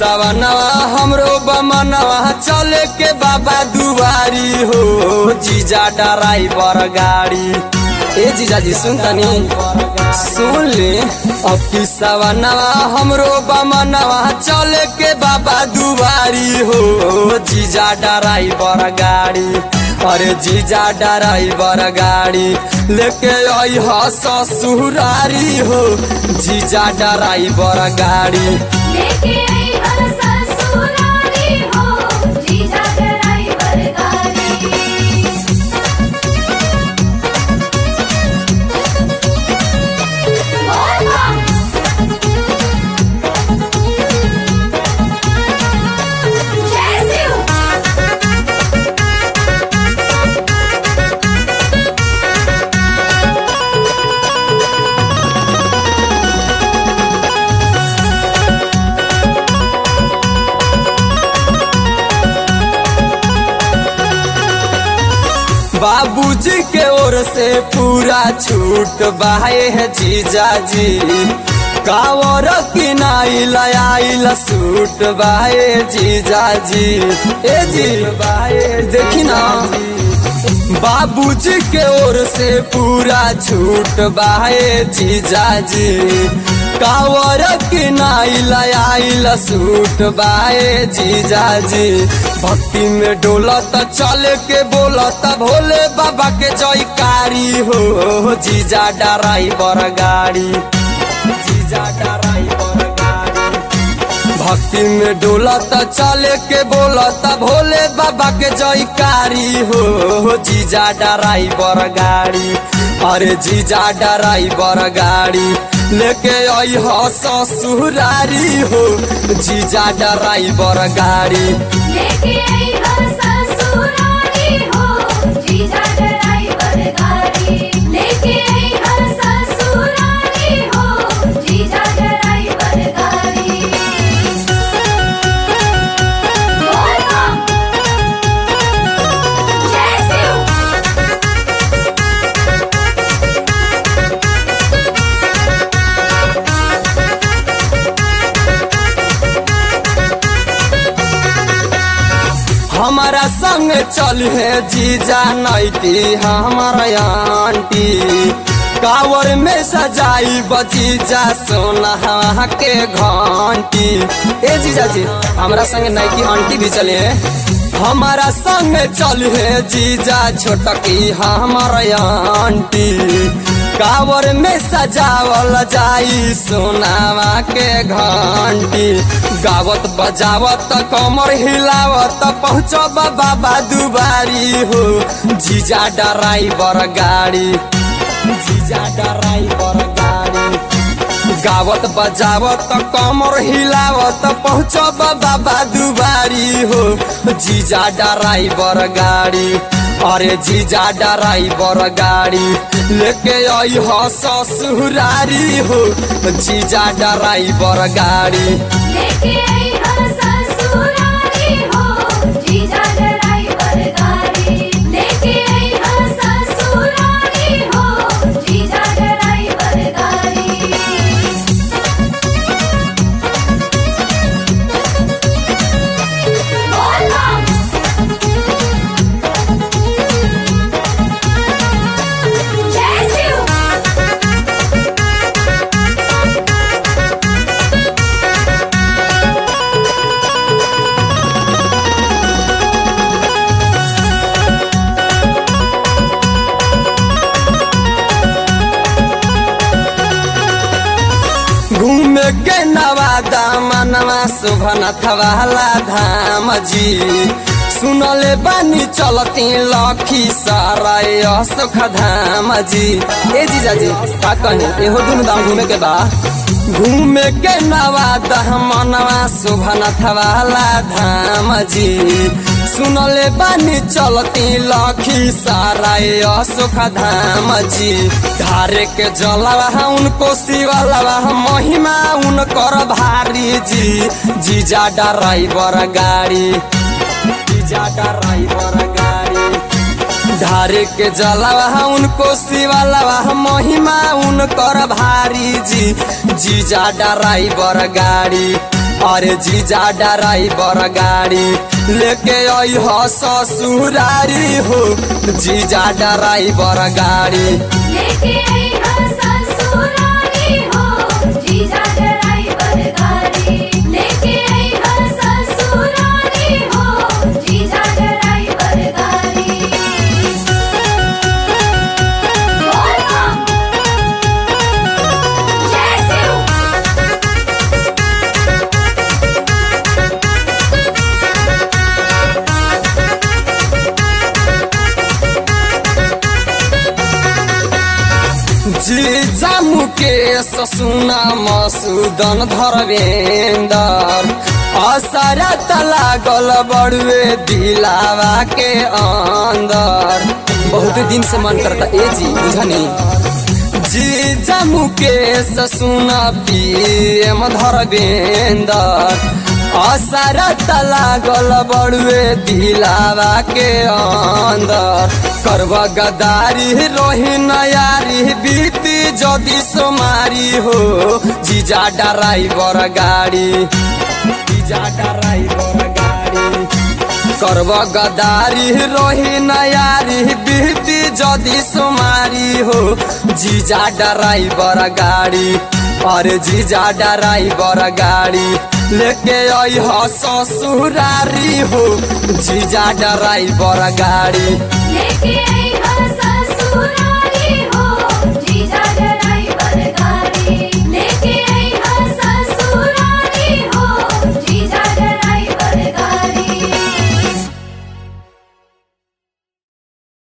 सवनवा हमरो बमनवा चले के बाबा दुआरी हो जीजा ड्राइवर गाड़ी ए जीजा जी सुन तनी सुन ले अब की सवनवा हमरो बमनवा चले के बाबा दुआरी हो जीजा ड्राइवर गाड़ी अरे जीजा ड्राइवर गाड़ी लेके आई ह ससुरारी हो जीजा ड्राइवर गाड़ी लेके आई हर ससुराली हो जीजा ड्राइवर गाड़ी बोल बम जय शिव बाबूजी के ओर से पूरा छूट बाहे है जीजा जी कावर किनाइल आइल सूट बाहे जीजा जी ए जी बाहे देखी ना बाबूजी के ओर से पूरा छूट बाहे जीजा जी कावर किनाइल आइल सूट बाहे जीजा जी भक्ति में डोलत चले के बोलत भोले बाबा के जयकारी हो जीजा ड्राइवर गाड़ी जीजा ड्राइवर गाड़ी भक्ति में डोलत चले के बोलत भोले बाबा के जयकारी हो जीजा ड्राइवर गाड़ी अरे जीजा ड्राइवर गाड़ी लेके आई ह ससुरारी हो जीजा ड्राइवर गाड़ी लेके आई हर ससुराली हो जीजा ड्राइवर गाड़ी लेके आई हर ससुराली हो जीजा ड्राइवर गाड़ी बोल बम जय शिव हमारा संग चल है जीजा नैती हमारा आंटी कावर में सजाई बजीजा सोना के घंटी ए जीजा जी हमारा संग नैकी आंटी भी चले हैं हमारा संग चल है जीजा छोटकी हमारा आंटी कावर में सजावल जाई सोनावा के घंटी गावत बजावत कमर हिलावत पहुँचब बाबा दुबारी हो जीजा ड्राइवर गाड़ी जीजा ड्राइवर गाड़ी गावत बजावत कमर हिलावत पहुँचब बाबा दुबारी हो जीजा ड्राइवर गाड़ी अरे जीजा ड्राइवर गाड़ी लेके आई ह ससुरारी हो जीजा ड्राइवर गाड़ी लेके आई हर ससुराली हो जीजा ड्राइवर गाड़ी लेके आई हर ससुराली हो जीजा ड्राइवर गाड़ी बोल बम जय शिव घूमे के नवादा मनवा शोभनाथ वाला धाम जी सुनले बानी चलती लखी सराय सुख धाम जी ए जीजा जी का कहे एहो दुनु धाम घूमे के बा घूमे के नवादा मनवा शोभनाथ वाला धाम जी सुनले बानी चलती लखी सराय सुख धाम जी धारे के जलवा उनको शिवलवा महिमा उनकर भारी जी जीजा ड्राइवर गाड़ी जीजा ड्राइवर गाड़ी धारे के जलवा उनको शिवलवा महिमा उनकर भारी जी जीजा ड्राइवर गाड़ी अरे जीजा ड्राइवर गाड़ी लेके आई हो ससुरारी हो जीजा ड्राइवर गाड़ी लेके आई हा ससुरारी हो जीजा ड्राइवर गाड़ी लेके आई हा ससुरारी हो जीजा ड्राइवर गाड़ी बोल बम जय शिव जीजा मुकेश सुना मसूदन धर्मेंदर असरत लागल बड़ुए दिलावा के अंदर बहुत दिन से मन करता ए जी बुझनी जीजा मुकेश सुना पीएम धर्मेंदर असरत लागल बड़ुए दिलावा के अंदर करब गदारी रोही नयारी बीती जदि सोमारी हो जीजा ड्राइवर गाड़ी जीजा ड्राइवर गाड़ी करब गदारी रोही नयारी बीती जदि सोमारी हो जीजा ड्राइवर गाड़ी अरे जीजा ड्राइवर गाड़ी लेके आई हो ससुरारी हो जीजा ड्राइवर गाड़ी लेके आई हा